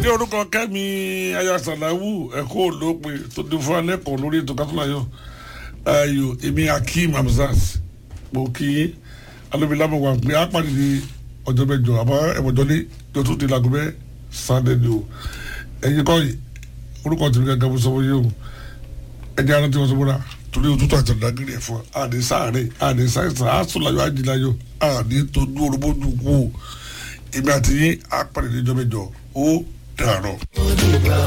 ní orúkọ kẹ́mi ayasalawu ẹ̀kọ́ olópin tó di fún alẹ́kọ̀ọ́ lórí ètò kátólàyọ̀ ayò èmi akeem hamzat mo kí alóbilámù wà pé a pàdé ní ọjọ́ mẹ́jọ àmọ́ ẹ̀wọ̀jọ́lé tó tún di làgùnbẹ́ sunday ni o ẹ̀yin kọ́ yìí orúkọ tèmi gẹ́gẹ́ bó sọ fún yìí o ẹ̀jẹ̀ ara tí wọ́n sọ fún wa torí òtútù àti ọ̀dàgìrì ẹ̀fọ́ àdé sáré àdé sáyẹ̀sán àsùnláyọ̀ àjìláyọ̀ àdé tó dún orúbójú kú èmi àti yín á pàdé ní ọjọ́ mẹ́jọ ó dàrọ̀.